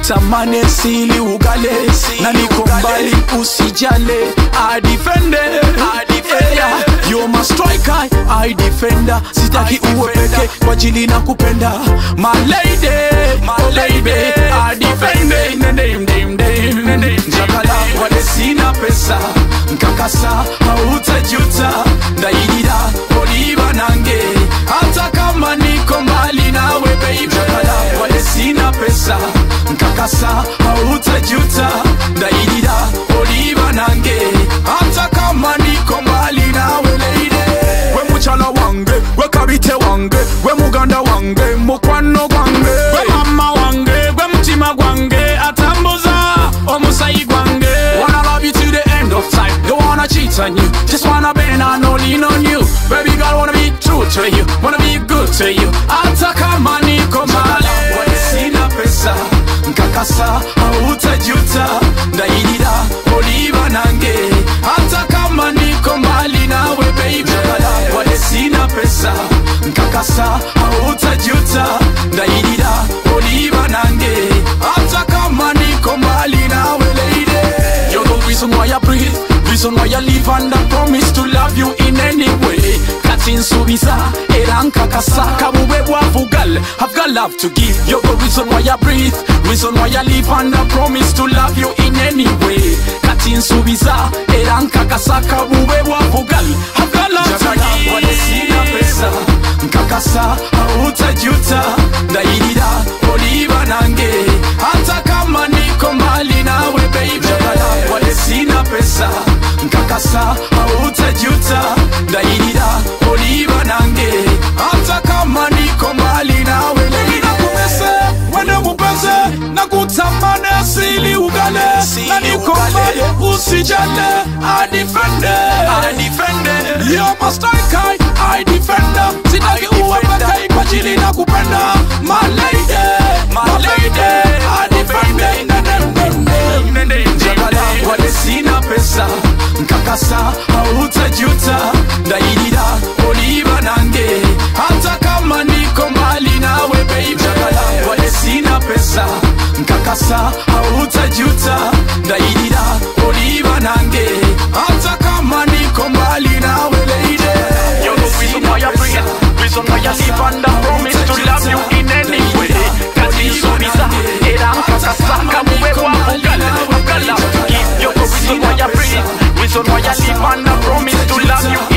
nakutamani sili ugale na niko mbali usijale I defend it. Yeah, you're my striker I defender sitaki uwe peke kwa ajili na kupenda my lady oh baby I defend it. Ndim, ndim, ndim, ndim. Njakala wale sina pesa nkakasa hautajuta ndaidira oliva nange hata kama niko mbali nawe baby Njakala wale sina pesa nkakasa hautajuta ndaidira oliva nange hata kama niko mbali nawe lady we muchala wange we kabite wange we muganda wange mukwano gwange we mama wange we mutima gwange atambuza omusayi gwange wanna love you to the end of time don't wanna cheat on you just wanna bend and no lean on you baby girl wanna be true to you wanna be good to you hata kama niko mbali Wale sina pesa nkakasa hautajuta ndaidira oliva nange hata kama niko mbali nawe baby wale sina pesa nkakasa hautajuta ndaidira oliva nange hata kama niko mbali nawe lady You're the reason why I breathe Reason why I live and I promise to love you in any way Kati nsubiza era nkakasa kabube bwavugal I've got love to give You're the reason why I breathe Reason why I live and I promise to love you in any way Kati nsubiza era nkakasa kabube bwavugal I've got love to give wale sina pesa nkakasa hautajuta ndaidira oliva nange hata kama niko mbali nawe baby wale sina pesa nkakasa hautajuta ndaidira oliva nange hata kama niko mbali nawe lady nakumese wende mupeze nakutamane sili ugale na niko mbali usijale adifende You're my striker, I defender Sitaki uwe peke kwa ajili na kupenda My lady, my lady I defender Njagala wale sina pesa Nkakasa hautajuta Ndaidira oliva nange Hata kama niko mbali nawe baby Njagala wale sina pesa Nkakasa hautajuta Ndaidira oliva nange Hata kama niko mbali nawe lady You're the reason why I breathe, reason why I live and I promise to love you in any way. Kati nsubiza era nkakasa kabuwe bwavugal I've got love to give. You're the reason why I breathe, reason why I live and I promise to love you